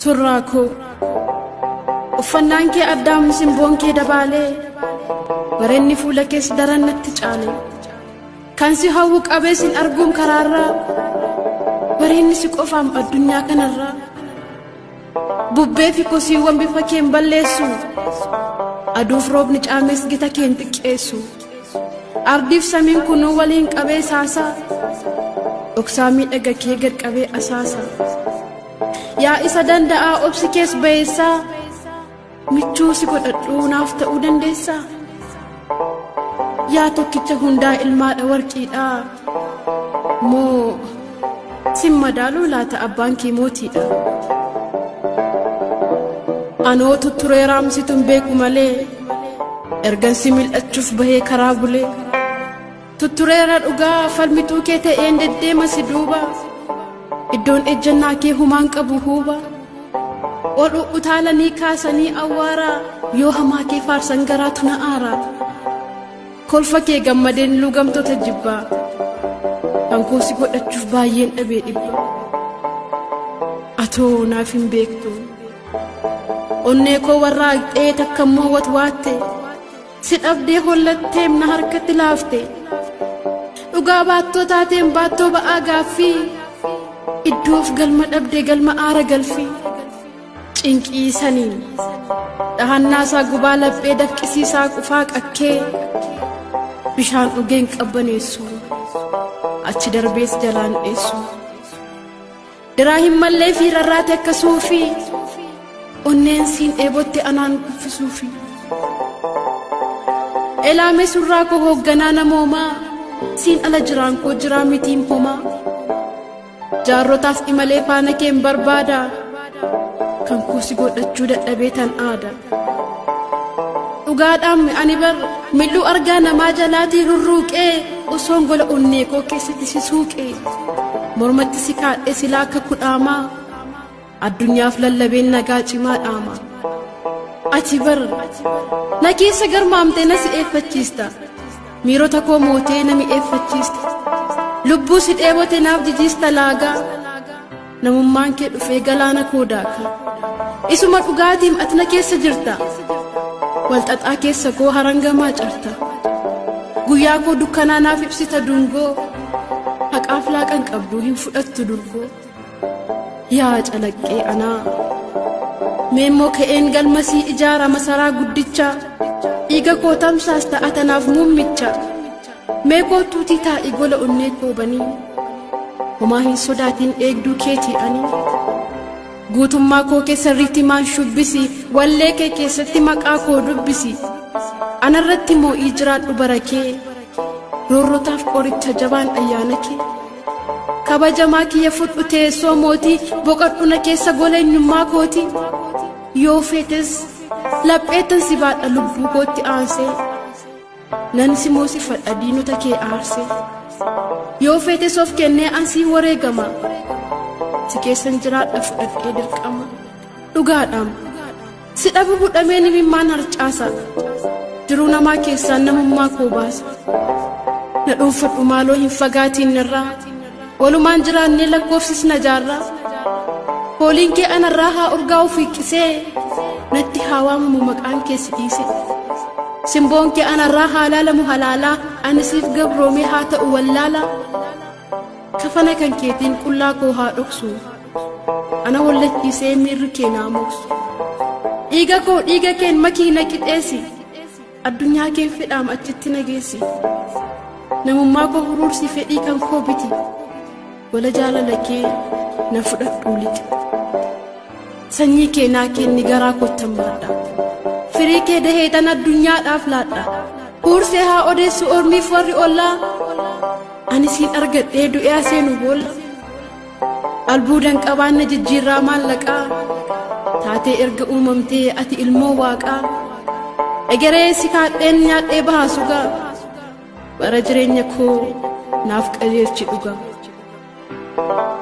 surraa koo uffannaan kee addaam simboon kee dabaalee bareenni fuula kees daran natti caale kan si hawwu qabee sin arguun karaarraa bareenni si qofaam addunyaa kanarraa bubbee fi kosiiwwan bifa keen balleessu aduuf roobni caamees gita keen xiqqeessu ardiif samiin kunuu waliin qabee saasaa dhoksaa miidhaga kee gad qabee asaasa yaa isa danda'aa obsi kees bayeessaa michuu si godhadhuu naaf ta'uu dandeessaa yaa tokkicha hundaa ilmaadha warqiidhaa moo sin madaaluu laata abbaan kee mootiidha anoo tutturee raamsituun beeku malee ergan si mil'achuuf bahee karaa bulee tuttureera dhugaa falmituu kee ta'een deddeema si duuba iddoon ejjannaa kee humaan qabu huuba ol utaalanii kaasanii awwaaraa yoo hamaa kee faarsan garaatu na aaraa kolfa kee gammadeen lugamtoota jibbaa hankoo si godhachuuf baay'een dhabee dhibba atoo naaf hin beektu onnee koo warraaqxee takkammoo watwaatte si dhabdee hollatteem na harkatti laafte dhugaa baattoo taateen baattoo ba'aa gaaffii iddoof galma dhabdee galma aara galfii cinqii saniin dhahannaasaa gubaa laphee dafqisiisaa qufaa qakkee bishaan dhugeen qabbaneessu achi darbees jalaan dheessu diraa hin mallee fi rarraate akkasuufi onneen siin dheebotte anaan kuffisuufi elaame surraa koo hoogganaa namoomaa siin ala jiraan koo jiraa mitiin homaa jaarrotaaf imalee faana keen barbaada kan koo si godhachuu dadhabee tan aada dhugaadhaan ani bar milluu argaa namaa jalaatii rurruuqee osoon gola onnee koo keessatti si suuqee mormatti si kaadhee silaa akka kudhaamaa addunyaaf lallabeen nagaa cimaa dhaama ati bar na keessa garmaamtee na si eeffachiista miirota koo mootee na mi'eeffachiista lubbuu si dheebote naaf jijiista laagaa namummaan kee dhufee galaana koo daaka isuma dhugaatiim ati na keessa jirta walxaxaa keessa koo harangamaa carta guyyaa koo dukkanaa naaf ibsita dungoo haqaaf laaqan qabduu hin fudhattu durgoo yaa calaqqee anaa meemmoo ka'een galmasii ijaara masaraa guddicha dhiiga koo tamsaas ta'a tanaaf muummicha mee kootuutii taa'ii gola onnee koobanii homaa hin sodaatiin eegduu keetii ani guutummaa koo keessa maan shubbisi wallee kee keessatti maqaa koo dubbisi anarratti moo'ii jiraadhu bara kee roorrotaaf qoricha jabaan ayyaana kee kabajamaa kiyya fudhu teessoo mootii boqadhu na keessa gola eenyummaa kooti yoo feetes lapheettan si baadha lubbuu kootti aansee nan si moosifadha diinota kee aarsee yoo feetes of kennee ansii wareegama si keessan jiraadha fudhadhee dirqama dhugaadhaam si dhabu budhamee nimimmaan harcaasa jiruu namaa keessaan namummaa koo baasa na dhuunfadhu maaloo hin fagaatiin irraa walumaan jiraannee lakkoofsisna jaarraa hooliin kee anarraa haa urgaa'u fiiqqisee natti haa waamamu maqaan kee si dhiise simboon kee anarraa haa laalamu halaalaa ani siif gabroomee haa ta'u wallaalaa kafana kan keetiin qullaa koo haa dhoksu ana wallachiisee miirri kee naa moksu dhiiga koo dhiiga keen makii na qixeessi addunyaa keen fedhaam achitti na geessi namummaa koo huruursi fedhii kan koo biti gola jaalala kee na fudhadhuu lixe sanyii kee naa kenni garaa kottan baadha firii kee daheetan addunyaadhaaf laadha huursee haa odeessu ormiif warri ollaa ani siin argadhee du'ee seenu boolla albuudan qabaanna jijjiirraa maallaqaa taatee erga uumamtee ati ilmoo waaqaa egeree si kaadheen nyaadhee bahaa sugaa bara jireenya koo naaf qajeelchi dhugaa